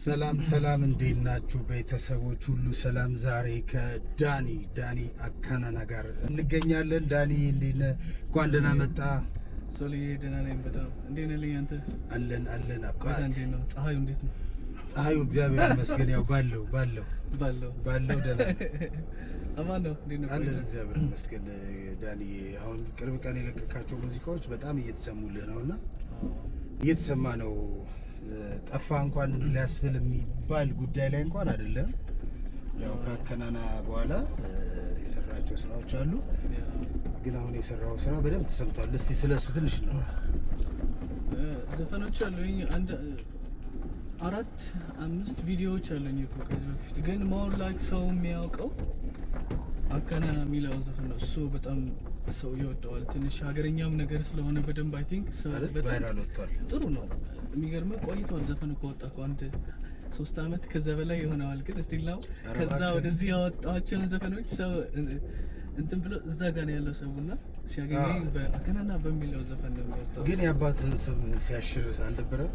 ሰላም ሰላም፣ እንዴት ናችሁ ቤተሰቦች ሁሉ ሰላም። ዛሬ ከዳኒ ዳኒ አካናና ጋር እንገኛለን። ዳኒ እንዴት ነህ? እንኳን ደህና መጣ። ሶልዬ ደህና ነኝ በጣም እንዴት ነህ ልኝ አንተ አለን አለን ቆይታ አባት። እንዴት ነው ፀሐዩ እንዴት ነው ፀሐዩ እግዚአብሔር ይመስገን ያው ባለው ባለው ባለው ባለው ደህና አማን ነው እንዴት ነው አለን ቆይታ እግዚአብሔር ይመስገን። ዳኒ አሁን ቅርብ ቀን የለቀቃቸው ሙዚቃዎች በጣም እየተሰሙልህ ነው እና እየተሰማ ነው። ጠፋ እንኳን ሊያስብል የሚባል ጉዳይ ላይ እንኳን አይደለም። ያው ከአከናና በኋላ እ፣ የሰራቸው ስራዎች አሉ፣ ያ፣ ግን አሁን የሰራው ስራ በደንብ ተሰምቷል። እስቲ ስለሱ ትንሽ ነው። እ፣ ዘፈኖች አሉኝ አንድ እ፣ አራት አምስት ቪዲዮዎች አሉኝ እኮ ከዚህ በፊት ግን ሞር ላይክ ሰው የሚያውቀው አከናና የሚለው ዘፈን ነው እሱ በጣም ሰው ይወደዋል ትንሽ ሀገረኛም ነገር ስለሆነ በደንብ አይ ቲንክ ሰው አይደል? በጣም ቫይራል ወጥቷል። ጥሩ ነው። የሚገርመው ቆይቷል ዘፈኑ ከወጣ እኮ አንድ ሶስት አመት ከዛ በላይ ይሆነዋል። ግን እስቲል ነው ኧረ ከዛ እባክህ። ወደዚህ ያወጣቸውን ዘፈኖች ሰው እ- እንትን ብሎ እዛ ጋር ነው ያለው ሰው እና ሲያገኘኝ አዎ። በአከናና በሚለው ዘፈን ነው የሚያስታውሰው። ግን የአባትህ ስም ሲያሽር አልነበረም?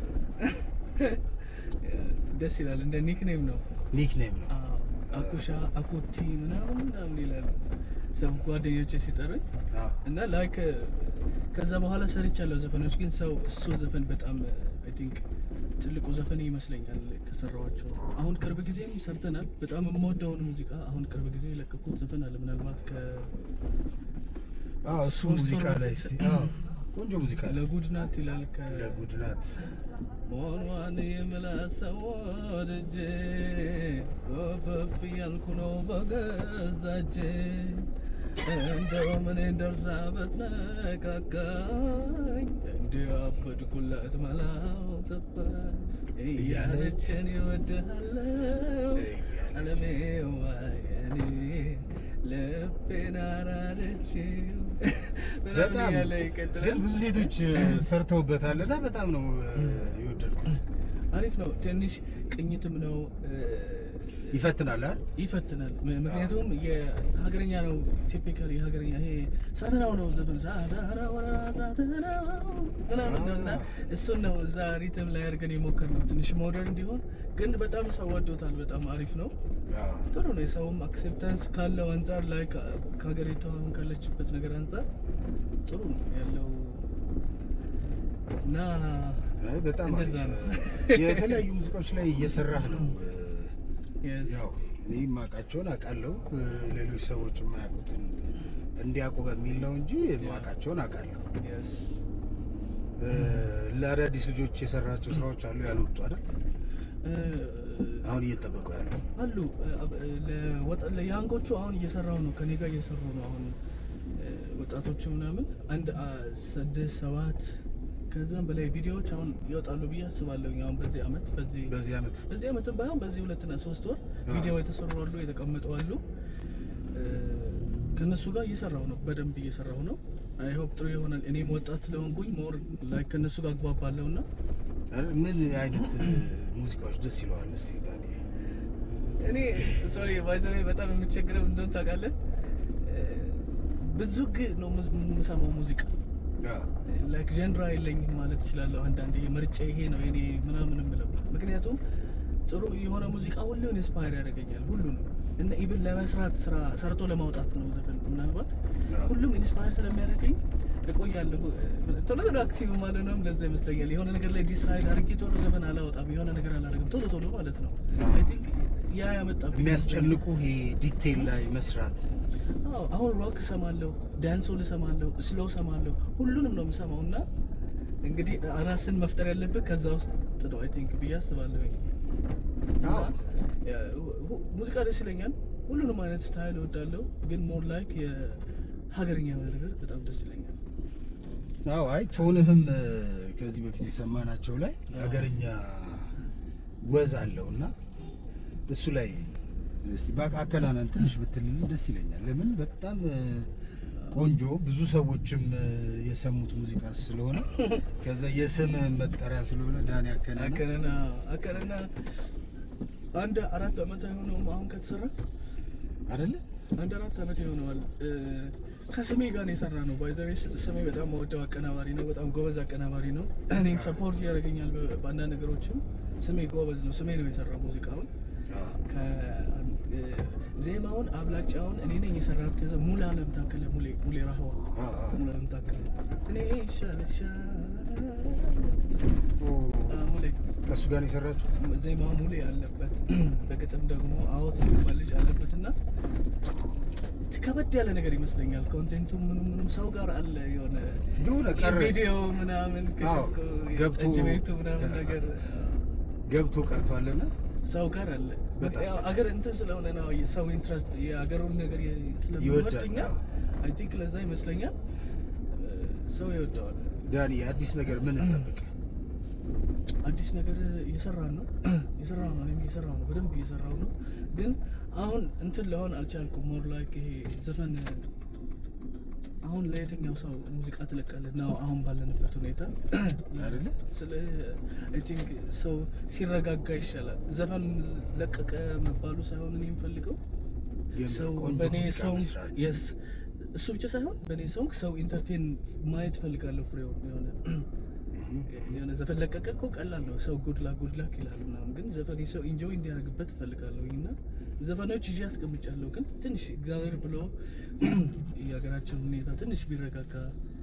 ደስ ይላል። እንደ ኒክኔም ነው። ኒክ ኔም ነው። አዎ፣ አኩሻ አኩቲ ምናምን ምናምን ይላሉ ሰው ጓደኞቼ ሲጠሩኝ አዎ። እና ላይክ ከዛ በኋላ ሰርቻለሁ ዘፈኖች ግን ሰው እሱ ዘፈን በጣም አይ ቲንክ ትልቁ ዘፈን ይመስለኛል ከሰራኋቸው። አሁን ቅርብ ጊዜም ሰርተናል። በጣም የምወደውን ሙዚቃ አሁን ቅርብ ጊዜ የለቀኩት ዘፈን አለ። ምናልባት ከ አዎ፣ እሱ ሶስት ሙዚቃ ወር ላይ በፊት እስቲ አዎ፣ ቆንጆ ሙዚቃ ነው። ለጉድ ናት ይላል ከ ለጉድ ናት። ሞኗን የምላሰው ወድጄ ወፈፍ ያልኩ ነው በገዛ እጄ እንደው ምን ደርሳ በትነካካኝ እንዲያበድኩላት መላው ጠፋኝ እያለችን ይወድሃለው አለሜ ዋየኔ ልቤን አራደችው በጣም ያለ ይቀጥላል። ግን ብዙ ሴቶች ሰርተውበታል እና በጣም ነው እ፣ የወደድኩት። አሪፍ ነው። ትንሽ ቅኝትም ነው እ፣ ይፈትናል አይደል? ይፈትናል። ም- ምክንያቱም የሀገረኛ ነው። ቲፒካል የሀገረኛ ይሄ ሳተናው ነው ዘፈን ሳተናው ሳተናው ምናምን ነው እና እሱን ነው እዛ ሪትም ላይ አድርገን የሞከርነው ትንሽ ሞደርን እንዲሆን፣ ግን በጣም ሰው ወዶታል። በጣም አሪፍ ነው። አዎ። ጥሩ ነው። የሰውም አክሴፕታንስ ካለው አንጻር ላይ ከ- ከሀገሪቷ አሁን ካለችበት ነገር አንጻር ጥሩ ነው ያለው እና አይ፣ በጣም እንደዛ አሪፍ። ነው። የተለያዩ ሙዚቃዎች ላይ እየሰራህ ነው። yes። ያው እኔ የማውቃቸውን አውቃለሁ፣ ሌሎች ሰዎች የማያውቁትን እንዲያውቁ በሚል ነው እንጂ የማውቃቸውን አውቃለሁ። yes። እ፣ ለአዳዲስ ልጆች የሰራቸው ስራዎች አሉ ያልወጡ አይደል? እ፣ አሁን እየጠበቁ ያለው አሉ እ፣ ለወጣ ለያንጎቹ አሁን እየሰራው ነው ከኔ ጋር እየሰሩ ነው አሁን እ፣ ወጣቶቹ ምናምን አንድ አ፣ ስድስት ሰባት ከዛም በላይ ቪዲዮዎች አሁን ይወጣሉ ብዬ አስባለሁ። አሁን በዚህ አመት በዚህ በዚህ አመት በዚህ አመትም ባይሆን በዚህ ሁለትና ሶስት ወር አዎ። ቪዲዮ የተሰሩ አሉ፣ የተቀመጡ አሉ። እ፣ ከነሱ ጋር እየሰራሁ ነው፣ በደንብ እየሰራሁ ነው። አይ ሆፕ ጥሩ ይሆናል። እኔም ወጣት ስለሆንኩኝ ሞር ላይ ከነሱ ጋር አግባባለሁ እና አይደል? ምን አይነት እ፣ ሙዚቃዎች ደስ ይለዋል? እስቲ ዳኒ እኔ ሶሪ ባይዘዌ በጣም የምቸግረው እንደሆነ ታውቃለህ፣ እ፣ ብዙ ግ ነው ሙዝ- የምሰማው ሙዚቃ አዎ። ላይክ ጀንራ የለኝም ማለት እችላለሁ። አንዳንዴ ምርጫ ይሄ ነው የኔ ምናምን የምለው ምክንያቱም ጥሩ የሆነ ሙዚቃ ሁሉን ኢንስፓየር ያደርገኛል ሁሉንም እና ኢቭን ለመስራት ስራ ሰርቶ ለማውጣት ነው ዘፈን ምናልባት አዎ። ሁሉም ኢንስፓየር ስለሚያደርገኝ እቆያለሁ። ቶሎ ቶሎ አክቲቭ ማለት ነው። ለዛ ይመስለኛል የሆነ ነገር ላይ ዲሳይድ አድርጌ ቶሎ ዘፈን አላወጣም፣ የሆነ ነገር አላደርግም ቶሎ ቶሎ ማለት ነው። አዎ። አይ ቲንክ ያ ያመጣብኝ የሚያስጨንቁ ይሄ ዲቴል ላይ መስራት አዎ አሁን ሮክ እሰማለሁ፣ ዳንሶል እሰማለሁ፣ ስሎ እሰማለሁ፣ ሁሉንም ነው የምሰማው እና እንግዲህ ራስን መፍጠር ያለብህ ከዛ ውስጥ ነው አይ ቲንክ ብዬ አስባለሁ። አዎ። ሙዚቃ ደስ ይለኛል፣ ሁሉንም አይነት ስታይል እወዳለሁ፣ ግን ሞር ላይክ የሀገርኛ የሆነ ነገር በጣም ደስ ይለኛል። አዎ አይ ቶንህም እ፣ ከዚህ በፊት የሰማናቸው ላይ አዎ። ሀገርኛ ወዝ አለው እና እሱ ላይ እስቲ በቃ አከናነን ትንሽ ብትልልን ደስ ይለኛል። ለምን በጣም እ፣ ቆንጆ ብዙ ሰዎችም እ፣ የሰሙት ሙዚቃ ስለሆነ ከዛ የስም መጠሪያ ስለሆነ ዳኒ አከናነ አከነና አከነና አንድ አራት ዓመት አይሆነውም አሁን ከተሰራ አይደለ? አንድ አራት ዓመት ይሆነዋል። እ፣ ከስሜ ጋር ነው የሰራ ነው። ባይዘዌ ስሜ በጣም መወደው አቀናባሪ ነው። በጣም ጎበዝ አቀናባሪ ነው። እኔም ሰፖርት ያደርገኛል በ- በአንዳንድ ነገሮችም። ስሜ ጎበዝ ነው። ስሜ ነው የሰራው ሙዚቃውን ከ- ዜማውን አብላጫውን እኔ ነኝ የሰራሁት። ከዛ ሙሉ አለም ታከለ ሙሌ ሙሌ ራህዋ ሙሉ አለም ታከለ እኔ ይሻልሻል አ፣ ሙሌ ከእሱ ጋር ነው የሰራችሁት? ዜማ ሙሌ አለበት። በግጥም ደግሞ አወት የሚባል ልጅ አለበት እና ከበድ ያለ ነገር ይመስለኛል። ኮንቴንቱ ምንም ምንም ሰው ጋር አለ የሆነ የሆነ ቀረ ቪዲዮ ምናምን አዎ፣ ከሸፍኩ ገብቶ- ጠጅ ቤቱ ምናምን ነገር ገብቶ ቀርቷልና ሰው ጋር አለ። በጣም ያው አገር እንትን ስለሆነ ነው የሰው ኢንትረስት የአገሩን ነገር ስለሚወድ ይወዳል። እኛ አዎ። አይ ቲንክ ለዛ ይመስለኛል ሰው ይወደዋል። ዳኒ አዲስ ነገር ምን እንጠብቅ? አዲስ ነገር እየሰራን ነው እየሰራሁ ነው እኔም እየሰራሁ ነው በደንብ እየሰራሁ ነው። ግን አሁን እንትን ለሆን አልቻልኩም። ሞር ላይክ ይሄ ዘፈን አሁን ለየትኛው ሰው ሙዚቃ ትለቃለህ ነው አሁን ባለንበት ሁኔታ አይደለ? ስለ አይ ቲንክ ሰው ሲረጋጋ ይሻላል። ዘፈን ለቀቀ መባሉ ሳይሆን እኔ የምፈልገው ግን ሰው ቆንጆ በእኔ ሙዚቃ ሰው መስራት። የስ እሱ ብቻ ሳይሆን በእኔ ሰው ሰው ኢንተርቴን ማየት ፈልጋለሁ። ፍሬው የሆነ የሆነ ዘፈን ለቀቀ እኮ ቀላል ነው። ሰው ጉድ ላክ ጉድ ላክ ይላል ምናምን፣ ግን ዘፈን ሰው ኢንጆይ እንዲያደርግበት እፈልጋለሁ እና ዘፈኖች ይዤ አስቀምጫለሁ። ግን ትንሽ እግዚአብሔር ብሎ የሀገራችን ሁኔታ ትንሽ ቢረጋጋ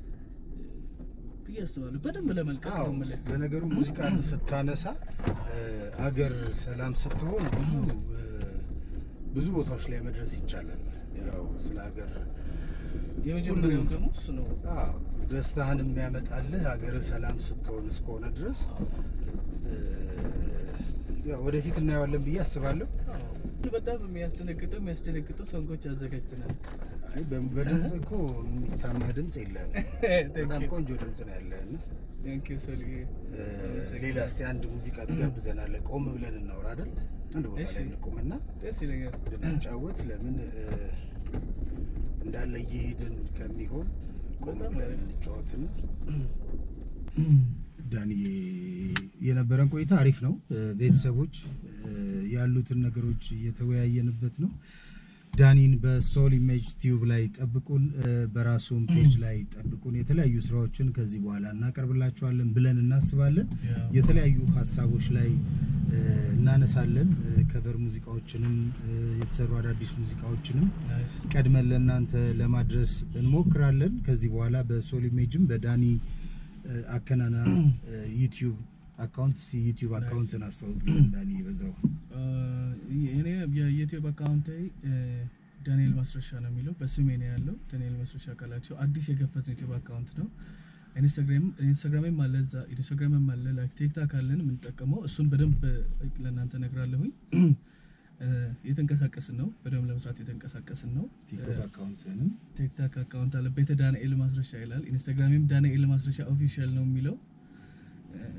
ብዬ አስባለሁ። በደንብ ለመልቀቅ አዎ ነው የምልህ። ለነገሩ ሙዚቃን ስታነሳ እ፣ አገር ሰላም ስትሆን ብዙ እ፣ ብዙ ቦታዎች ላይ መድረስ ይቻላል። ያው ስለ ሀገር የመጀመሪያው ሁሉም- ደግሞ እሱ ነው። አዎ ደስታህን የሚያመጣልህ ሀገር ሰላም ስትሆን እስከሆነ ድረስ እ፣ ያው ወደፊት እናየዋለን ብዬ አስባለሁ። አዎ። በጣም የሚያስደነግጠው የሚያስደነግጠው ሰንጎች አዘጋጅተናል። አይ በ- በድምፅ እኮ የሚታማ ድምፅ የለህም። በጣም ቆንጆ ድምፅ ነው ያለህ እና ቴንኪዩ ሶልዬ። እ፣ ሌላ እስቲ አንድ ሙዚቃ ትጋብዘናለህ። ቆም ብለን እናውራ አይደል? አንድ ቦታ እሺ። ላይ እንቁምና ደስ ይለኛል። ብንጫወት ለምን እ፣ እንዳለ እየሄድን ከሚሆን ቆም በጣም ብለን አሪፍ። እንጫወትና ዳንዬ የነበረን ቆይታ አሪፍ ነው። እ፣ ቤተሰቦች እ፣ ያሉትን ነገሮች እየተወያየንበት ነው። ዳኒን በሶል ኢሜጅ ቲዩብ ላይ ጠብቁን፣ እ፣ በራሱም ፔጅ ላይ ጠብቁን። የተለያዩ ስራዎችን ከዚህ በኋላ እናቀርብላችኋለን ብለን እናስባለን። የተለያዩ ሀሳቦች ላይ እ፣ እናነሳለን። እ፣ ከቨር ሙዚቃዎችንም እ፣ የተሰሩ አዳዲስ ሙዚቃዎችንም ናይስ። ቀድመን ለእናንተ ለማድረስ እንሞክራለን። ከዚህ በኋላ በሶል ኢሜጅም በዳኒ እ፣ አከናና እ፣ ዩቲዩብ አካውንት ሲ ዩቲዩብ አካውንትን አስተዋውቅልን ዳኒ በዛው እ፣ እኔ የዩቲዩብ አካውንቴ እ፣ ዳንኤል ማስረሻ ነው የሚለው በስሜ ነው ያለው። ዳንኤል ማስረሻ ካላቸው አዲስ የከፈት ዩቲዩብ አካውንት ነው። ኢንስታግራም ኢንስታግራምም አለ እዛ ኢንስታግራምም አለ ላይክ ቲክታክ አለን የምንጠቀመው እሱን በደንብ እ፣ ለእናንተ ነግራለሁኝ። እ፣ የተንቀሳቀስን ነው በደንብ ለመስራት የተንቀሳቀስን ነው። ቲክቶክ አካውንትንም ቲክታክ አካውንት አለ ቤተ ዳንኤል ማስረሻ ይላል። ኢንስታግራምም ዳንኤል ማስረሻ ኦፊሻል ነው የሚለው። እ፣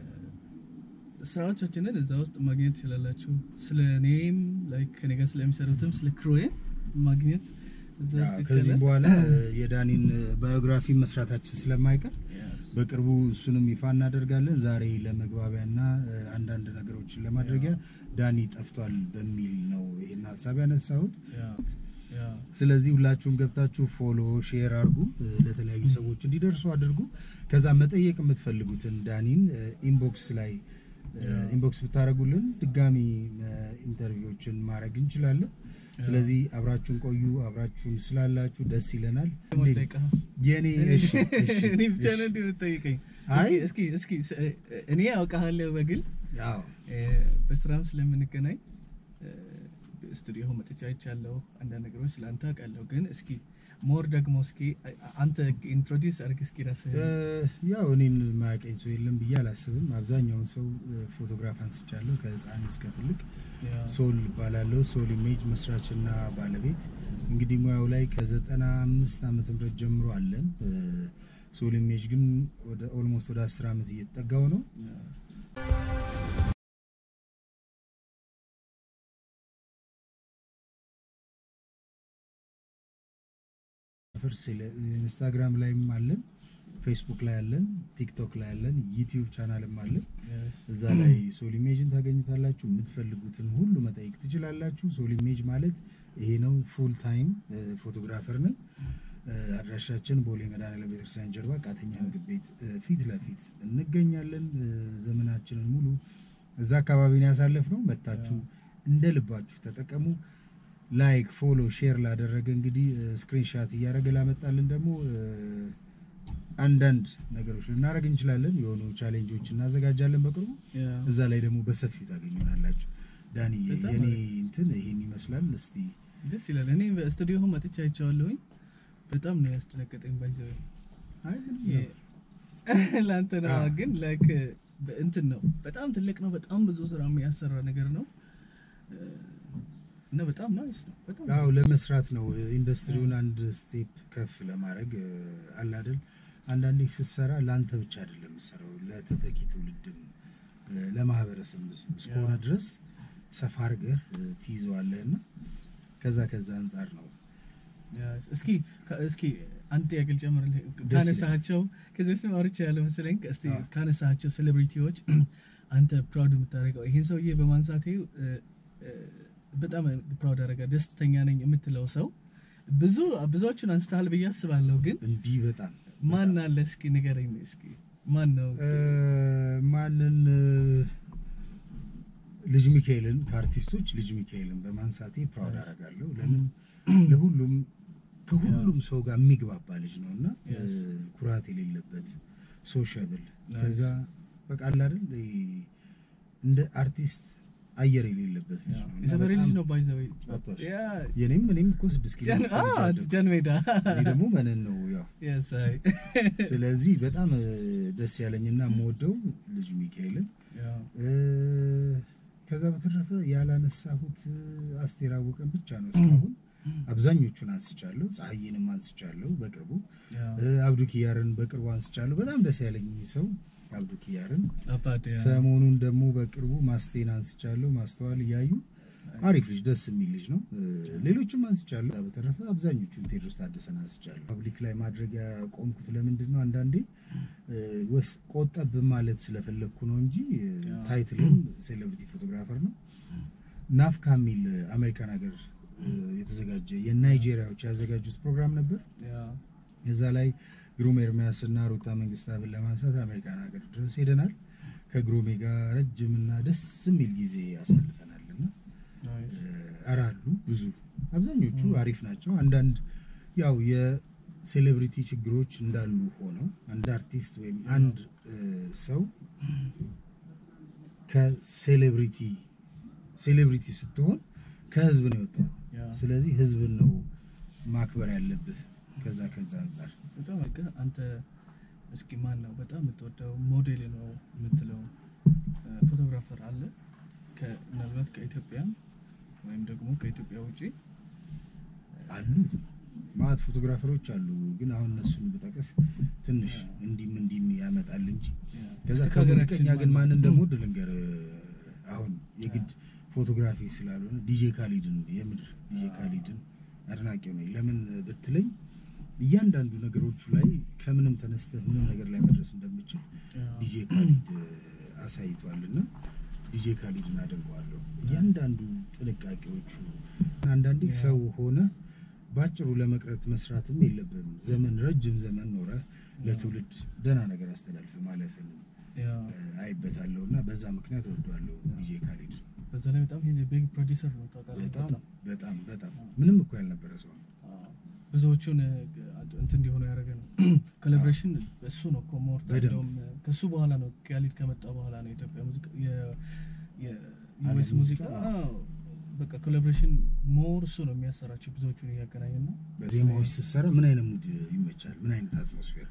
ስራዎቻችንን እዛ ውስጥ ማግኘት ትችላላችሁ። ስለ እኔም ላይክ ከኔ ጋር ስለሚሰሩትም ስለ ክሮዬ ማግኘት እዛ ውስጥ ከዚህም ይቻላል። በኋላ እ፣ የዳኒን እ፣ ባዮግራፊ መስራታችን ስለማይቀር Yes. በቅርቡ እሱንም ይፋ እናደርጋለን። ዛሬ ለመግባቢያና እ፣ አንዳንድ ነገሮችን ለማድረጊያ ዳኒ ጠፍቷል በሚል ነው ይህን ሀሳብ ያነሳሁት። Yeah. Yeah. ስለዚህ ሁላችሁም ገብታችሁ ፎሎ ሼር አድርጉ፣ እ፣ ለተለያዩ ሰዎች እንዲደርሱ አድርጉ። ከዛ መጠየቅ የምትፈልጉትን ዳኒን እ፣ ኢንቦክስ ላይ እ፣ ኢንቦክስ ብታደርጉልን ድጋሚ እ፣ ኢንተርቪዎችን ማድረግ እንችላለን። ስለዚህ አብራችሁን ቆዩ። አብራችሁን ስላላችሁ ደስ ይለናል። እንዴት- ጠይቀህ? የኔ እሺ፣ እሺ፣ እኔ ብቻ እሺ። ነው እንዲህ የምትጠይቀኝ? አይ። እስኪ እስኪ እስኪ ስ- እኔ አውቃለሁ በግል አዎ እ፣ በስራም ስለምንገናኝ እ፣ ስቱዲዮ መጥቻ አይቻለሁ። አንዳንድ ነገሮች ስለ አንተ አውቃለሁ። ግን እስኪ ሞር ደግሞ እስኪ አ- አንተ ኢንትሮዲውስ አድርግ እስኪ ራስህ እ፣ ያው እኔን ማያውቀኝ ሰው የለም ብዬ አላስብም። አብዛኛውን ሰው እ፣ ፎቶግራፍ አንስቻለሁ ከህፃን እስከ ትልቅ። ሶል እባላለሁ። ሶል ኢሜጅ መስራችና ባለቤት እንግዲህ ሙያው ላይ ከዘጠና አምስት ዓመተ ምህረት ጀምሮ አለን። እ፣ ሶል ኢሜጅ ግን ወደ ኦልሞስት ወደ አስር ዓመት እየተጠጋው ነው። ፍርስ ኢንስታግራም ላይም አለን፣ ፌስቡክ ላይ አለን፣ ቲክቶክ ላይ አለን፣ ዩቲዩብ ቻናልም አለን። እዛ ላይ ሶል ኢሜጅን ታገኙታላችሁ። የምትፈልጉትን ሁሉ መጠየቅ ትችላላችሁ። ሶል ኢሜጅ ማለት ይሄ ነው። ፉል ታይም ፎቶግራፈር ነን። እ፣ አድራሻችን ቦሌ መድኃኔዓለም ቤተክርስቲያን ጀርባ ቃተኛ ምግብ ቤት እ፣ ፊት ለፊት እንገኛለን። እ፣ ዘመናችንን ሙሉ እዛ አካባቢ ነው ያሳለፍነው። መታችሁ እንደ ልባችሁ ተጠቀሙ። ላይክ፣ ፎሎ፣ ሼር ላደረገ እንግዲህ ስክሪንሻት እያደረገ ላመጣልን ደግሞ እ፣ አንዳንድ ነገሮች ልናደርግ እንችላለን። የሆኑ ቻሌንጆች እናዘጋጃለን በቅርቡ ያ እዛ ላይ ደግሞ በሰፊው ታገኙናላችሁ። ዳንዬ በጣም የኔ አሪፍ። እንትን ይሄን ይመስላል። እስቲ ደስ ይላል። እኔ በስቱዲዮ መጥቼ አይቼዋለሁኝ። በጣም ነው ያስደነገጠኝ። ባይዘው አይ ምንም የ- ነው። ለአንተ ነው አዎ። ግን ላይክ እንትን ነው በጣም ትልቅ ነው። በጣም ብዙ ስራ የሚያሰራ ነገር ነው እ፣ እና በጣም ናይስ ነው። በጣም አዎ ለመስራት ነው ኢንዱስትሪውን አንድ ስቴፕ ከፍ ለማድረግ እ፣ አለ አይደል። አንዳንዴ ስትሰራ ለአንተ ብቻ አይደለም የምትሰራው ለተተኪ ትውልድም እ፣ ለማህበረሰብ እስከሆነ ያ። ድረስ ሰፋ አድርገህ እ፣ ትይዘዋለህ እና ከዛ ከዛ አንጻር ነው ያ፣ እስኪ ከ- እስኪ አንድ ጥያቄ ልጨምርልህ። ይላል። ካነሳቸው ከዚህ በፊት አውርቼ ያለ መሰለኝ። እስቲ አዎ። ካነሳቸው ሴሌብሪቲዎች አንተ ፕራውድ የምታደርገው ይህን ሰውዬ በማንሳቴ እ፣ እ፣ በጣም ፕራውድ አደረጋ ደስተኛ ነኝ የምትለው ሰው ብዙ ብዙዎቹን አንስተሃል ብዬ አስባለሁ። ግን እንዲህ በጣም ማን አለ እስኪ ንገረኝ። እስኪ ማን ነው? እ፣ ማንን እ፣ ልጅ ሚካኤልን ከአርቲስቶች ልጅ ሚካኤልን በማንሳቴ ፕራውድ አደርጋለሁ። ለምን ለሁሉም ከሁሉም ሰው ጋር የሚግባባ ልጅ ነው እና እ፣ Yes. ኩራት የሌለበት ሶሻብል Nice. ከዛ በቃ አለ አይደል ይሄ እንደ አርቲስት አየር የሌለበት ልጅ ነው እና የሰፈሬ ልጅ በጣም ነው ባይዘወይ አቷሽ። የኔም እኔም እኮ ስድስት ኪሎ ሜትር ልጅ አለሁ። ጃን ሜዳ እኔ ደግሞ መነን ነው ያው Yes, አይ። ስለዚህ በጣም እ፣ ደስ ያለኝና የምወደው ልጅ ሚካኤልን ያ፣ እ፣ ከዛ በተረፈ ያላነሳሁት እ፣ አስቴር አወቀን ብቻ ነው እስካሁን። አብዛኞቹን አንስቻለሁ። ፀሐይንም አንስቻለሁ በቅርቡ ያ። እ፣ አብዱ ኪያርን በቅርቡ አንስቻለሁ። በጣም ደስ ያለኝ ሰው አብዱ ኪያርን። አባቴ፣ ያ። ሰሞኑን ደግሞ በቅርቡ ማስቴን አንስቻለሁ። ማስተዋል እያዩ አሪፍ ልጅ ደስ የሚል ልጅ ነው። እ፣ ሌሎችም አንስቻለሁ። ከዛ በተረፈ አብዛኞቹን ቴዎድሮስ ታደሰን አንስቻለሁ። ፐብሊክ ላይ ማድረግ ያቆምኩት ለምንድን ነው? አንዳንዴ እ፣ ወስ ቆጠብ ማለት ስለፈለግኩ ነው እንጂ እ፣ ያ። ታይትልም ሴሌብሪቲ ፎቶግራፈር ነው። ናፍካ የሚል አሜሪካን ሀገር እ፣ የተዘጋጀ የናይጄሪያዎች ያዘጋጁት ፕሮግራም ነበር። ያ፣ እዛ ላይ ግሩም ኤርሚያስ እና ሩታ መንግስታብን ለማንሳት አሜሪካን ሀገር ድረስ ሄደናል። ከግሩሜ ጋር ረጅምና ደስ የሚል ጊዜ ያሳልፈናል እና ናይስ። ኧረ አሉ ብዙ አብዛኞቹ አሪፍ ናቸው። አንዳንድ ያው የሴሌብሪቲ ችግሮች እንዳሉ ሆነው አንድ አርቲስት ወይም አንድ እ፣ ሰው ከሴሌብሪቲ ሴሌብሪቲ ስትሆን ከህዝብ ነው የወጣው። ያ። ስለዚህ ህዝብን ነው ማክበር ያለብህ። ከዛ ከዛ አንጻር በጣም በቃ አንተ እስኪ ማን ነው በጣም የምትወደው ሞዴል ነው የምትለው እ፣ ፎቶግራፈር አለ? ከ- ምናልባት ከኢትዮጵያ ወይም ደግሞ ከኢትዮጵያ ውጪ አሉ ማለት ፎቶግራፈሮች አሉ። ግን አሁን እነሱን ብጠቅስ ትንሽ እንዲም እንዲም ያመጣል እንጂ ከዛ እስኪ ከሙዚቀኛ ከሀገራችን ግን ማን ማን ነው? እንደምወድ ልንገር። አሁን የግድ ፎቶግራፊ ስላልሆነ ዲጄ ካሊድን የምድር ዲጄ ካሊድን አድናቂው ነኝ። ለምን ብትለኝ እያንዳንዱ ነገሮቹ ላይ ከምንም ተነስተህ ምንም ነገር ላይ መድረስ እንደምችል ያ፣ ዲጄ ካሊድ አሳይቷል እና ዲጄ ካሊድን አደንቀዋለሁ። እያንዳንዱ ጥንቃቄዎቹ አንዳንዴ ያ። ሰው ሆነ በአጭሩ ለመቅረት መስራትም የለብንም። ዘመን ረጅም ዘመን ኖረ ለትውልድ ደህና ነገር አስተላልፈ ማለፍን ያ። እ፣ አይበታለሁ እና በዛ ምክንያት እወደዋለሁ ዲጄ ካሊድ። በዛ ላይ በጣም ይሄ ቢግ ፕሮዲውሰር ነው ታውቃለህ። በጣም በጣም በጣም በጣም ምንም እኮ ያልነበረ ሰው ነው። አዎ። ብዙዎቹን እ፣ እንትን እንዲሆኑ ያደረገ ነው። ኮላቦሬሽን እሱ ነው እኮ ሞር በደንብ። እንደውም ከሱ በኋላ ነው ካሊድ ከመጣ በኋላ ነው የኢትዮጵያ ሙዚቃ የ- የ- ዓለም የዩኤስ ሙዚቃ ሙዚቃ። አዎ፣ በቃ ኮላቦሬሽን ሞር እሱ ነው የሚያሰራቸው ብዙዎቹን እያገናኘ ነው። ዜማዎች ስትሰራ ምን አይነት ሙድ ይመቻል? ምን አይነት አትሞስፌር?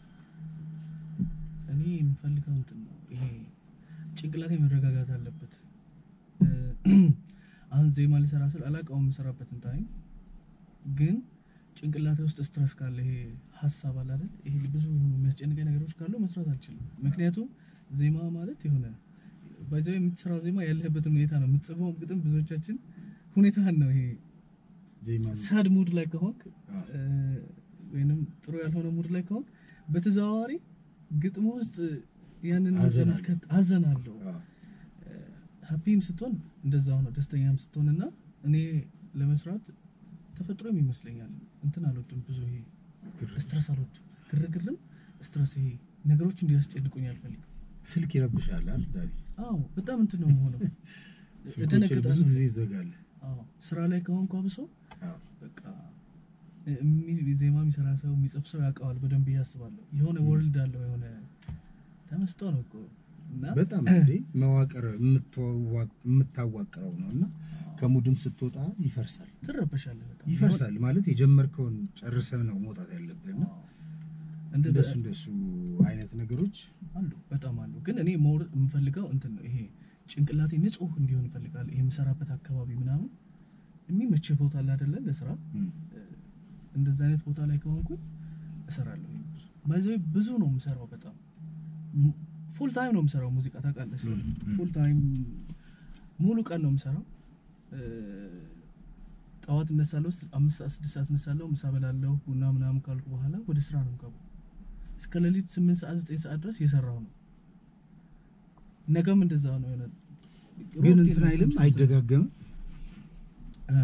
እኔ የምፈልገው እንትን ነው ይሄ ጭንቅላቴ መረጋጋት አለበት። እ፣ አሁን ዜማ ሊሰራ ስል አላውቀውም የምሰራበትን ታይም ግን ጭንቅላቴ ውስጥ ስትረስ ካለ ይሄ ሀሳብ አለ አይደል? ይሄ ብዙ የሆኑ የሚያስጨንቀኝ ነገሮች ካሉ መስራት አልችልም። ምክንያቱም ዜማ ማለት የሆነ ባይዘው የምትሰራው ዜማ ያለህበትን ሁኔታ ነው የምትጽፈው ግጥም ብዙዎቻችን ሁኔታህን ነው ይሄ ዜማ ሳድ ሙድ ላይ ከሆንክ አዎ። እ፣ ወይንም ጥሩ ያልሆነ ሙድ ላይ ከሆንክ በተዘዋዋሪ ግጥሙ ውስጥ ያንን ሀዘን ዘመድ ከት አዘናለሁ። አዎ። ሀፒም ስትሆን እንደዛው ነው፣ ደስተኛም ስትሆን እና እኔ ለመስራት ተፈጥሮም ይመስለኛል እንትን አልወድም ብዙ ይሄ ግርግር። ስትረስ አልወድም። ግርግርም ስትረስ ይሄ ነገሮች እንዲያስጨንቁኝ አልፈልግም። ስልክ ይረብሻል አይደል ዳኒ? አዎ በጣም እንትን ነው የምሆነው። ስልኮችን እደነግጣለሁ። ብዙ ጊዜ ይዘጋል። አዎ ስራ ላይ ከሆንኩ አብሶ አዎ። በቃ እሚ- ዜማ የሚሰራ ሰው የሚጽፍ ሰው ያውቀዋል በደንብ ብዬ አስባለሁ። የሆነ ወርልድ አለው የሆነ ተመስጦ ነው እኮ እና በጣም እንዴ መዋቅር የምትዋ- የምታዋቅረው ነው እና ከሙድም ስትወጣ ይፈርሳል ትረበሻለህ በጣም ይፈርሳል ማለት የጀመርከውን ጨርሰህ ነው መውጣት ያለብህ እና አዎ። እንደ እንደሱ እንደሱ አይነት ነገሮች አሉ በጣም አሉ። ግን እኔ መውር የምፈልገው እንትን ነው ይሄ ጭንቅላቴ ንጹህ እንዲሆን ይፈልጋል። ይሄ የምሰራበት አካባቢ ምናምን የሚመችህ ቦታ አለ አይደለ? ለስራ እም፣ እንደዚህ አይነት ቦታ ላይ ከሆንኩኝ እሰራለሁ። ባይዘ ብዙ ነው የምሰራው። በጣም ፉል ታይም ነው የምሰራው ሙዚቃ ታውቃለህ። ሰው ም፣ ም። ፉል ታይም ሙሉ ቀን ነው የምሰራው። እ፣ ጠዋት እነሳለሁ፣ ስ- አምስት ሰዓት ስድስት ሰዓት እነሳለሁ፣ ምሳ በላለሁ፣ ቡና ምናምን ካልኩ በኋላ ወደ ስራ ነው የምገባው። እስከ ሌሊት ስምንት ሰዓት ዘጠኝ ሰዓት ድረስ እየሰራሁ ነው። ነገም እንደዛ ነው የሆነ ግን ሩቲን እንትን ነው አይልም ተመሳሳይ። አይደጋገምም እ፣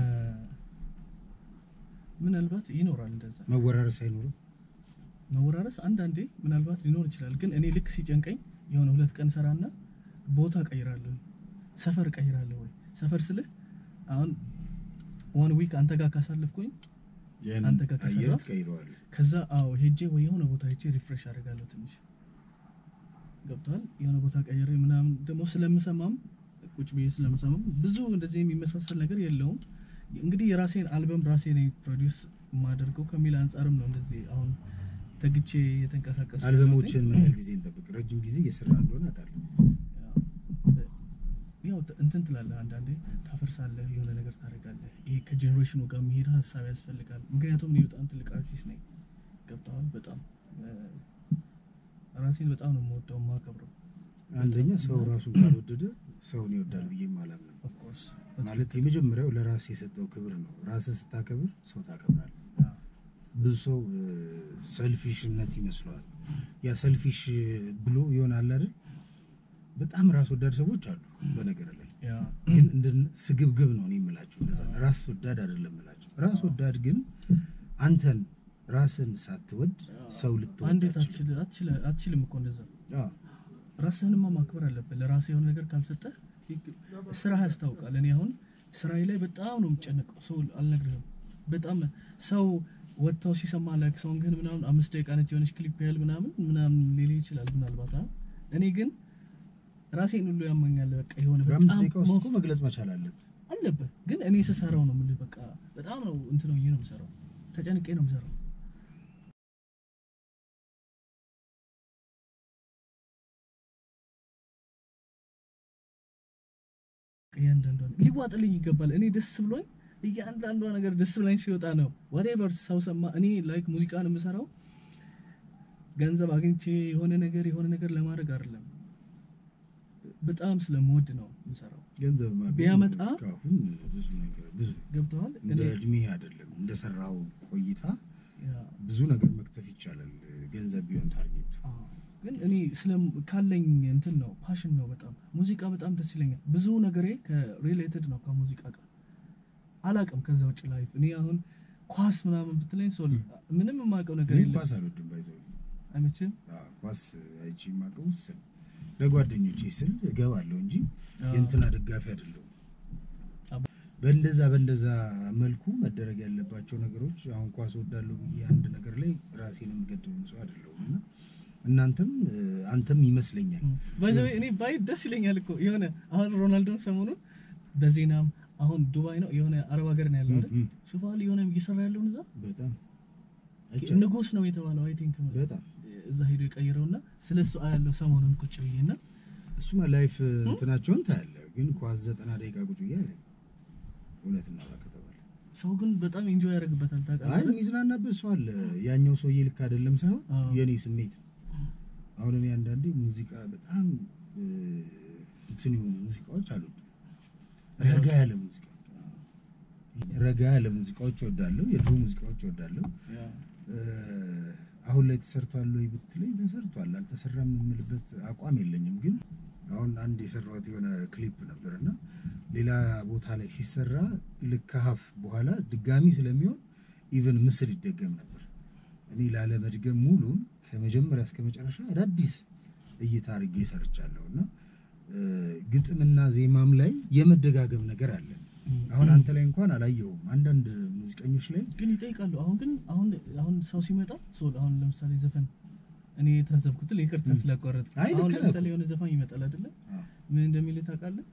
ምናልባት ይኖራል እንደዛ መወራረስ አይኖርም መወራረስ አንዳንዴ ምናልባት ሊኖር ይችላል። ግን እኔ ልክ ሲጨንቀኝ የሆነ ሁለት ቀን ሰራና ቦታ ቀይራለሁ፣ ሰፈር ቀይራለሁ። ወይ ሰፈር ስልህ አሁን ዋን ዊክ አንተ ጋር ካሳለፍኩኝ ያን አንተ ጋር አየር ከሰራ- ትቀይረዋለህ ከዛ አዎ ሄጄ ወይ የሆነ ቦታ ሄጄ ሪፍሬሽ አደርጋለሁ ትንሽ ገብቷል። የሆነ ቦታ ቀይሬ ምናምን ደግሞ ስለምሰማም ቁጭ ብዬ ስለምሰማም ብዙ እንደዚህ የሚመሳሰል ነገር የለውም። እንግዲህ የራሴን አልበም ራሴ ነኝ ፕሮዲውስ የማደርገው ከሚል አንጻርም ነው እንደዚህ አሁን ተግቼ የተንቀሳቀሱ አልበሞችን ምን ያህል ጊዜ እንጠብቅ ረጅም ጊዜ እየሰራ እንደሆነ አውቃለሁ ያው ት- እንትን ትላለህ፣ አንዳንዴ ታፈርሳለህ፣ የሆነ ነገር ታደርጋለህ። ይሄ ከጀኔሬሽኑ ጋር የሚሄድ ሀሳብ ያስፈልጋል። ምክንያቱም እኔ በጣም ትልቅ አርቲስት ነኝ። ገብተዋል። በጣም እ፣ ራሴን በጣም ነው የምወደው የማከብረው። አንደኛ ሰው ራሱን ካልወደደ ሰውን ይወዳል ብዬ አላምንም ኦፍ ኮርስ ማለት የመጀመሪያው ለራስ የሰጠው ክብር ነው ራስን ስታከብር ሰው ታከብራል ብዙ ሰው ሰልፊሽነት ይመስለዋል ያ ሰልፊሽ ብሎ ይሆናል አይደል በጣም ራስ ወዳድ ሰዎች አሉ በነገር ላይ ያ ግን እንደ ስግብግብ ነው እኔ የምላቸው እንደዛ ነው። ራስ ወዳድ አይደለም የምላቸው ራስ ወዳድ ግን አንተን ራስን ሳትወድ ሰው ልትወድ እንዴት አትችልም። አትችል- አትችል- አትችልም እኮ እንደዛ። አዎ። ራስህንማ ማክበር አለብህ። ለራስህ የሆነ ነገር ካልሰጠህ ስራ ያስታውቃል። እኔ አሁን ስራዬ ላይ በጣም ነው የምጨነቀው። ሰው አልነግርህም። በጣም ሰው ወጥተው ሲሰማ ላይክ ሶንግህን ምናምን አምስት ደቂቃ ነች የሆነች ክሊፕ ያህል ምናምን ምናምን ሊል ይችላል ምናልባት። አ? እኔ ግን ራሴን ሁሉ ያመኛል። በቃ የሆነ በአምስት በጣም ደቂቃ ውስጥ ሞቅ እኮ መግለጽ መቻል አለብህ። አለብህ። ግን እኔ ስሰራው ነው የምልህ። በቃ በጣም ነው እንትን ነው ነው የምሰራው። ተጨንቄ ነው የምሰራው። እያንዳንዷ ሊዋጥልኝ ይገባል። እኔ ደስ ብሎኝ እያንዳንዷ ነገር ደስ ብላኝ ሲወጣ ነው ዋቴቨር ሰው ሰማ። እኔ ላይክ ሙዚቃን የምሰራው ገንዘብ አግኝቼ የሆነ ነገር የሆነ ነገር ለማድረግ አይደለም። በጣም ስለምወድ ነው የምሰራው። ገንዘብ ማግኘት ቢያመጣ እስካሁን ብዙ ነገር ብዙ ገብተዋል። እንደ እድሜ አይደለም እንደሰራው ቆይታ ያ ብዙ ነገር መክተፍ ይቻላል። ገንዘብ ቢሆን ታርጌቱ አዎ። ግን እኔ ስለ ካለኝ እንትን ነው ፓሽን ነው በጣም ሙዚቃ በጣም ደስ ይለኛል። ብዙ ነገሬ ከሪሌትድ ነው ከሙዚቃ ጋር አላቅም። ከዛ ውጭ ላይፍ እኔ አሁን ኳስ ምናምን ብትለኝ ሰው ምንም የማውቀው ነገር እኔ የለም። ኳስ አልወድም ባይዘው አይመችም? ኳስ አይቼ የማውቀው ስል ለጓደኞቼ ስል እገባለሁ እንጂ አዎ። የእንትና ደጋፊ አይደለሁም። አባ- በእንደዛ በእንደዛ መልኩ መደረግ ያለባቸው ነገሮች አሁን ኳስ ወዳለሁ ብዬ አንድ ነገር ላይ ራሴን የምገድብም ሰው አይደለሁም እና እናንተም እ፣ አንተም ይመስለኛል ባይ ዘ ወይ እኔ ባይ ደስ ይለኛል እኮ የሆነ አሁን ሮናልዶን ሰሞኑን በዜናም አሁን ዱባይ ነው የሆነ አረብ ሀገር ነው ያለው አይደል? እም፣ ሹፋል የሆነ እየሰራ ያለውን እዛ በጣም አይቻልም። ንጉስ ነው የተባለው አይ ቲንክ በጣም እዛ ሄዶ የቀየረውና ስለሱ አያለው ሰሞኑን ቁጭ ብዬና እሱማ ላይፍ እንትናቸውን ታያለህ፣ ግን ኳስ ዘጠና ደቂቃ ቁጭ ብዬ አለ እውነት እናውራ ከተባለ ሰው ግን በጣም ኢንጆይ ያደርግበታል አይ ታውቃለህ። የሚዝናናበት ሰው አለ። ያኛው ሰውዬ ልክ አይደለም ሳይሆን አዎ። የኔ ስሜት ነው። አሁን እኔ አንዳንዴ ሙዚቃ በጣም እ፣ እንትን የሆኑ ሙዚቃዎች አልወድም። ረጋ ያለ ሙዚቃ ረጋ ያለ ሙዚቃዎች እወዳለሁ። የድሮ ሙዚቃዎች እወዳለሁ። ያ እ፣ አሁን ላይ ተሰርቷል ወይ ብትለኝ ተሰርቷል። አልተሰራም የምልበት አቋም የለኝም። ግን አሁን አንድ የሰራሁት የሆነ ክሊፕ ነበር እና ሌላ ቦታ ላይ ሲሰራ ልክ ከሀፍ በኋላ ድጋሚ ስለሚሆን ኢቨን ምስል ይደገም ነበር እኔ ላለመድገም ሙሉን ከመጀመሪያ እስከ መጨረሻ አዳዲስ እይታ አድርጌ ሰርቻለሁ እና እ፣ ግጥምና ዜማም ላይ የመደጋገም ነገር አለ። አሁን አንተ ላይ እንኳን አላየውም። አንዳንድ ሙዚቀኞች ላይ ግን ይጠይቃሉ። አሁን ግን አሁን አሁን ሰው ሲመጣ ሶል አሁን ለምሳሌ ዘፈን እኔ የታዘብኩት ይቅርታ ስላቋረጥ አይ ልክ አሁን ነህ ለምሳሌ እኮ። የሆነ ዘፋኝ ይመጣል አይደለ? አዎ። ምን እንደሚል ታውቃለህ?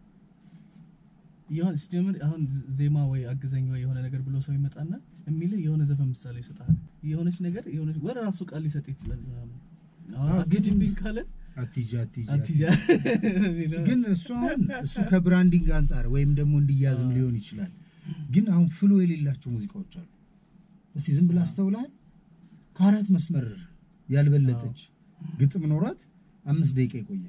የሆነ ሲጀምር አሁን ዜማ ወይ አግዘኝ ወይ የሆነ ነገር ብሎ ሰው ይመጣና የሚልህ የሆነ ዘፈን ምሳሌ ይሰጣል። የሆነች ነገር የሆነች ወደ ራሱ ቃል ሊሰጥ ይችላል ምናምን። አሁን አዎ፣ ግን- አትሂጂብኝ ካለ አትሂጂ አትሂጂ አትሂጂ ግን እሱ አሁን እሱ ከብራንዲንግ አንጻር ወይም ደግሞ እንዲያዝም ሊሆን ይችላል። ግን አሁን ፍሎ የሌላቸው ሙዚቃዎች አሉ። እስቲ ዝም ብለህ አስተውለሃል? ከአራት መስመር ያልበለጠች ግጥም ኖሯት አምስት ደቂቃ ይቆያል።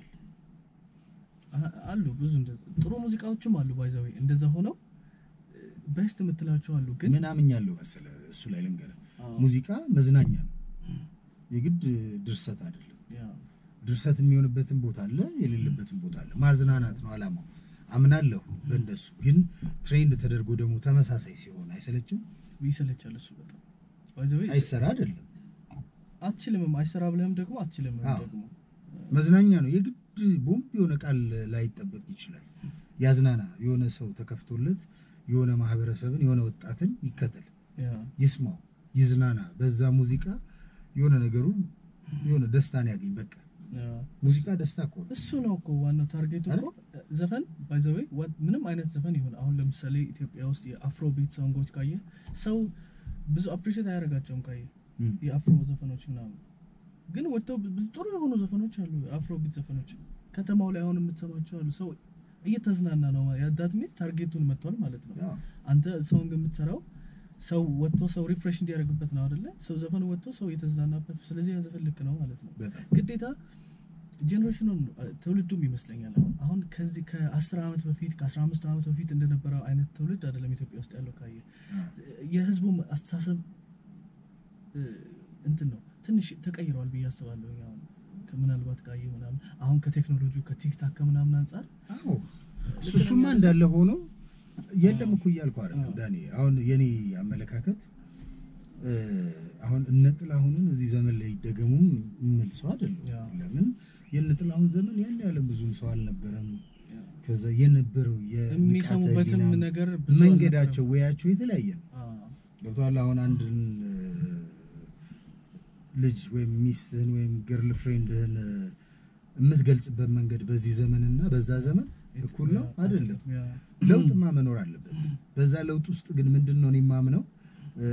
አ- አሉ ብዙ እንደዛ ጥሩ ሙዚቃዎችም አሉ። ባይዘዌ እንደዛ ሆነው ቤስት የምትላቸው አሉ። ግን ምን አምኛለሁ መሰለህ? እሱ ላይ ልንገርህ፣ አዎ፣ ሙዚቃ መዝናኛ ነው፣ የግድ ድርሰት አይደለም። ያ፣ ድርሰት የሚሆንበትን ቦታ አለ፣ የሌለበትን ቦታ አለ። ማዝናናት ነው አላማው። አምናለሁ በእንደሱ። ግን ትሬንድ ተደርጎ ደግሞ ተመሳሳይ ሲሆን አይሰለችም? ይሰለቻል እሱ በጣም ባይዘዌ አይሰራ አይደለም አትችልምም። አይሰራ ብለህም ደግሞ አትችልም አዎ። ደግሞ መዝናኛ ነው። የግድ ቦምብ የሆነ ቃል ላይጠበቅ ይችላል። ያዝናና። የሆነ ሰው ተከፍቶለት የሆነ ማህበረሰብን የሆነ ወጣትን ይከተል፣ ያ፣ ይስማው፣ ይዝናና። በዛ ሙዚቃ የሆነ ነገሩ የሆነ ደስታን ያገኝ። በቃ ያ። ሙዚቃ ደስታ እኮ ነው። እሱ ነው እኮ ዋናው ታርጌቱ እኮ ዘፈን ባይዘዌ ምንም አይነት ዘፈን ይሁን አሁን ለምሳሌ ኢትዮጵያ ውስጥ የአፍሮ ቢት ሶንጎች ካየ ሰው ብዙ አፕሪሼት አያደርጋቸውም ካየ እም። የአፍሮ ዘፈኖች ምናምን ግን ወጥተው ብዙ ጥሩ የሆኑ ዘፈኖች አሉ የአፍሮ ቢት ዘፈኖች ከተማው ላይ አሁን የምትሰማቸው አሉ ሰው እየተዝናና ነው ያዳት ሚት ታርጌቱን መጥቷል ማለት ነው ያው አንተ ሰውን የምትሰራው ሰው ወጥቶ ሰው ሪፍሬሽ እንዲያደርግበት ነው አይደለ ሰው ዘፈን ወጥቶ ሰው እየተዝናናበት ስለዚህ ያ ዘፈን ልክ ነው ማለት ነው በጣም ግዴታ ጀኔሬሽኑን ትውልዱም ይመስለኛል አሁን አሁን ከዚህ ከ10 ዓመት በፊት ከ15 ዓመት በፊት እንደነበረው አይነት ትውልድ አይደለም ኢትዮጵያ ውስጥ ያለው ካየ የህዝቡም አስተሳሰብ እ፣ እንትን ነው ትንሽ ተቀይረዋል ብዬ አስባለሁ አሁን ከምናልባት ካየ ምናምን አሁን ከቴክኖሎጂ ከቲክታክ ከምናምን አንጻር አዎ እሱ እሱማ እንዳለ ሆኖ የለም እኮ እያልኩ አይደለም ዳኒ። አሁን የኔ አመለካከት እ፣ አሁን እነ ጥላሁንን እዚህ ዘመን ላይ ይደገሙም የምል ሰው አይደለም። ያ። ለምን የእነ ጥላሁን ዘመን ያን ያለም ብዙም ሰው አልነበረም። ከዛ የነበረው የንቃተ የሚሰሙበትም ህሊና ነገር ብዙ መንገዳቸው ወያቸው የተለያየ ነው። አልነበረም። ገብቶሃል? አሁን አንድን እ፣ ልጅ ወይም ሚስትህን ወይም ገርል ፍሬንድህን እ፣ የምትገልጽበት መንገድ በዚህ ዘመንና በዛ ዘመን አ፣ እኩል ነው አይደለም። ያ፣ ለውጥማ መኖር አለበት። በዛ ለውጥ ውስጥ ግን ምንድን ነው እኔ የማምነው እ፣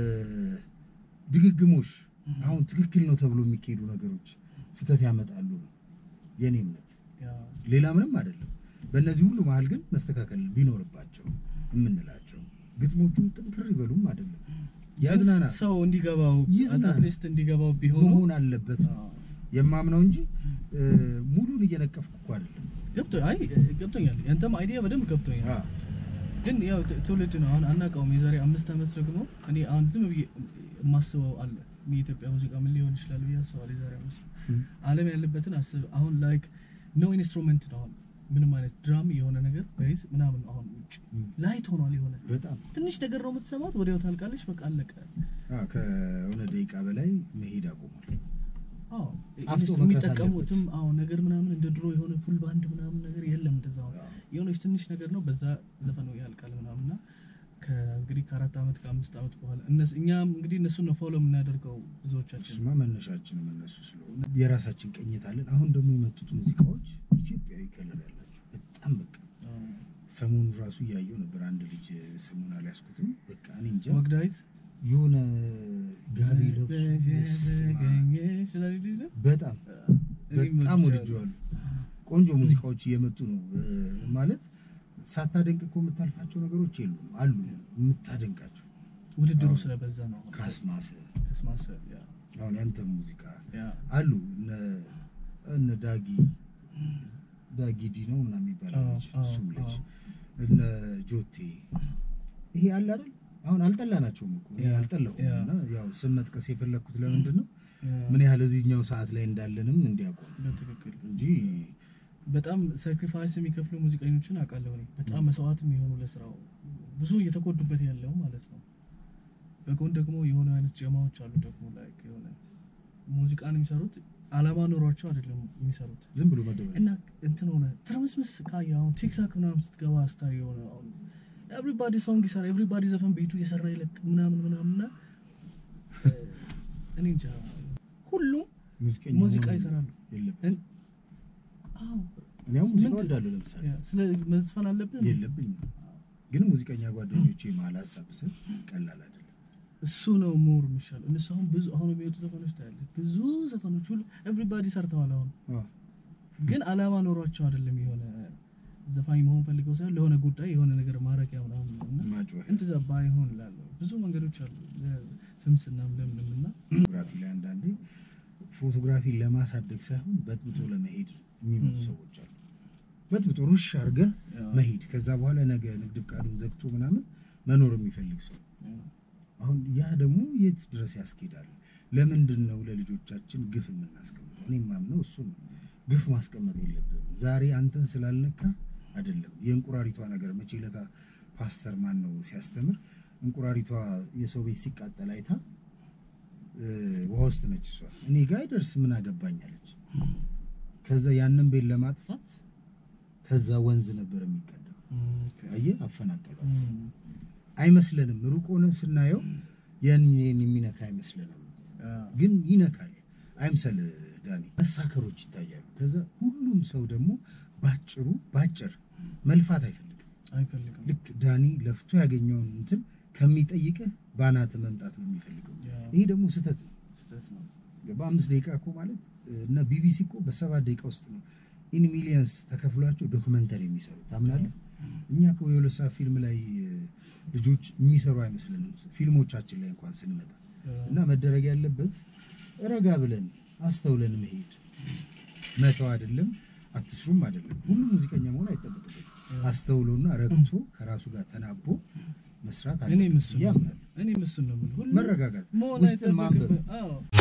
ድግግሞሽ አሁን ትክክል ነው ተብሎ የሚካሄዱ ነገሮች ስህተት ያመጣሉ ነው የኔ እምነት። ያ፣ ሌላ ምንም አይደለም። በእነዚህ ሁሉ መሀል ግን መስተካከል ቢኖርባቸው የምንላቸው ግጥሞቹም ጥንክር ይበሉም አይደለም ያዝናና ሰው እንዲገባው ይዝናና። አትሊስት እንዲገባው ቢሆኑ መሆን አለበት ነው አዎ። የማምነው እንጂ እ፣ ሙሉን እየነቀፍኩ እኮ አይደለም። ገብቶ አይ ገብቶኛል። ያንተም አይዲያ በደንብ ገብቶኛል። አዎ። ግን ያው ት- ትውልድ ነው አሁን አናውቀውም። የዛሬ አምስት ዓመት ደግሞ እኔ አሁን ዝም ብዬ የማስበው አለ የኢትዮጵያ ሙዚቃ ምን ሊሆን ይችላል ብዬ አስባለሁ። የዛሬ አምስት ዓለም ያለበትን አስብ። አሁን ላይክ ኖ ኢንስትሩመንት ነው አሁን ምንም አይነት ድራም የሆነ ነገር በይዝ ምናምን ነው አሁን ውጭ እም። ላይት ሆኗል። የሆነ በጣም ትንሽ ነገር ነው የምትሰማት፣ ወዲያው ታልቃለች። በቃ አለቀ። አዎ፣ ከሆነ ደቂቃ በላይ መሄድ አቁሟል። አዎ ጣፍጦ ኢንስ- መቅረት የሚጠቀሙትም አዎ ነገር ምናምን እንደ ድሮ የሆነ ፉል ባንድ ምናምን ነገር የለም። እንደዛ አሁን አዎ። የሆነች ትንሽ ነገር ነው በዛ ዘፈኑ ያልቃል ምናምንና ከእንግዲህ ከአራት ዓመት ከአምስት ዓመት በኋላ እነሱ እኛም እንግዲህ እነሱን ነው ፎሎ የምናደርገው ብዙዎቻችን። እሱማ መነሻችንም እነሱ ስለሆነ የራሳችን ቅኝት አለን። አሁን ደግሞ የመጡት ሙዚቃዎች ኢትዮጵያዊ ከለር ያላቸው በጣም በቃ አዎ። ሰሞኑን ራሱ እያየው ነበር። አንድ ልጅ ስሙን አልያዝኩትም። በቃ እኔ እንጃ ወግዳዊት የሆነ ጋቢ ለብሶ በስመ አብ። በጣም በጣም ወድጀዋለሁ። ቆንጆ ሙዚቃዎች እየመጡ ነው እ፣ ማለት ሳታደንቅ እኮ የምታልፋቸው ነገሮች የሉም አሉ የምታደንቃቸው ውድድሩ አዎ። ስለበዛ ነው። ካስማሰ ከስማሰ ያ አሁን ያንተ ሙዚቃ ያ አሉ እነ እነ ዳጊ ዳጊ ዲ ነው ምናምን የሚባለው አዎ፣ ልጅ አዎ፣ እሱም ልጅ አዎ። እነ ጆቴ ይሄ አለ አይደል አሁን አልጠላናቸውም እኮ እኔ ያ፣ አልጠላሁም ያ። እና ያው ስም መጥቀስ የፈለግኩት ለምንድን ነው ያ፣ ምን ያህል እዚህኛው ሰዓት ላይ እንዳለንም እንዲያውቁ ነው በትክክል እንጂ በጣም ሳክሪፋይስ የሚከፍሉ ሙዚቀኞችን አውቃለሁ እኔ በጣም መስዋዕት የሚሆኑ ለስራው ብዙ እየተጎዱበት ያለው ማለት ነው። በጎን ደግሞ የሆነ አይነት ጀማዎች አሉ ደግሞ ላይክ የሆነ ሙዚቃን የሚሰሩት አላማ ኖሯቸው አይደለም የሚሰሩት ዝም ብሎ መደበ እና እንትን ሆነ ትርምስምስ ካየ አሁን ቲክታክ ምናምን ስትገባ ስታይ የሆነ አሁን ኤቭሪባዲ ሶንግ ይሰራ ኤቭሪባዲ ዘፈን ቤቱ እየሰራ ይለቅ ምናምን ምናምን እና እኔ እንጃ ሁሉም ሙዚቀኛ ሙዚቃ መሆን ይሰራሉ። የለብህም። እን- አዎ እኔ አሁን ሙዚቃ ምንድን- ወዳለሁ ለምሳሌ ያ፣ ስለ መዝፈን አለብን የለብኝም፣ ግን ሙዚቀኛ ጓደኞቼ መሀል ሀሳብ ብስል ቀላል አይደለም። እሱ ነው ሞር የሚሻለው። እነሱ አሁን ብዙ አሁን የሚወጡ ዘፈኖች ታያለህ። ብዙ ዘፈኖች ሁሉ ኤቭሪባዲ ሰርተዋል። አሁን አዎ። ግን አላማ ኖሯቸው አይደለም የሆነ ዘፋኝ መሆን ፈልገው ሳይሆን ለሆነ ጉዳይ የሆነ ነገር ማድረጊያ ምናምን ነው እና ማጮህ እንደዛ ባይሆን እላለሁ። ብዙ መንገዶች አሉ ፍምስናም ለምንም እና ፎቶግራፊ ላይ አንዳንዴ ፎቶግራፊ ለማሳደግ ሳይሆን በጥብጦ ለመሄድ የሚመጡ ሰዎች አሉ። በጥብጦ ሩሽ አድርገህ መሄድ ከዛ በኋላ ነገ ንግድ ፍቃዱን ዘግቶ ምናምን መኖር የሚፈልግ ሰው አሁን ያ ደግሞ የት ድረስ ያስኬዳል? ለምንድን ነው ለልጆቻችን ግፍ የምናስቀምጠው? እኔ የማምነው እሱ ነው። ግፍ ማስቀመጥ የለብንም። ዛሬ አንተን ስላልነካ አይደለም። የእንቁራሪቷ ነገር መቼ ለታ ፓስተር ማን ነው ሲያስተምር እንቁራሪቷ የሰው ቤት ሲቃጠል አይታ እ፣ ውሃ ውስጥ ነች እሷ እኔ ጋ አይደርስ ምን አገባኛለች። ከዛ ያንን ቤት ለማጥፋት ከዛ ወንዝ ነበር የሚቀዳው። አየህ አፈናቀሏት። አይመስለንም። ሩቅ ሆነን ስናየው ያን ያን የሚነካ አይመስለንም፣ ግን ይነካል። አይምሰል ዳኒ፣ መሳከሮች ይታያሉ። ከዛ ሁሉም ሰው ደግሞ ባጭሩ ባጭር መልፋት አይፈልግም። አይፈልግም ልክ ዳኒ ለፍቶ ያገኘውን እንትን ከሚጠይቅህ ባናት መምጣት ነው የሚፈልገው። ያ፣ ይሄ ደግሞ ስህተት ነው። ስህተት ነው። በአምስት ደቂቃ እኮ ማለት እና ቢቢሲ እኮ በሰባት ደቂቃ ውስጥ ነው ኢን ሚሊየንስ ተከፍሏቸው ዶክመንተሪ የሚሰሩ ታምናለህ? እኛ እኮ የሁለት ሰዓት ፊልም ላይ እ፣ ልጆች የሚሰሩ አይመስልንም ፊልሞቻችን ላይ እንኳን ስንመጣ እና መደረግ ያለበት ረጋ ብለን አስተውለን መሄድ መተው አይደለም፣ አትስሩም አይደለም። ሁሉም ሙዚቀኛ መሆን አይጠበቅበትም። አስተውሎና ረግቶ ከራሱ ጋር ተናቦ መስራት እኔም አለበት እሱን ብዬ ነው አምናለሁ። እኔም እሱን ነው የምልህ። ሁሉም መረጋጋት መሆን ውስጥን ማንበብ አይጠበቅብህ። አዎ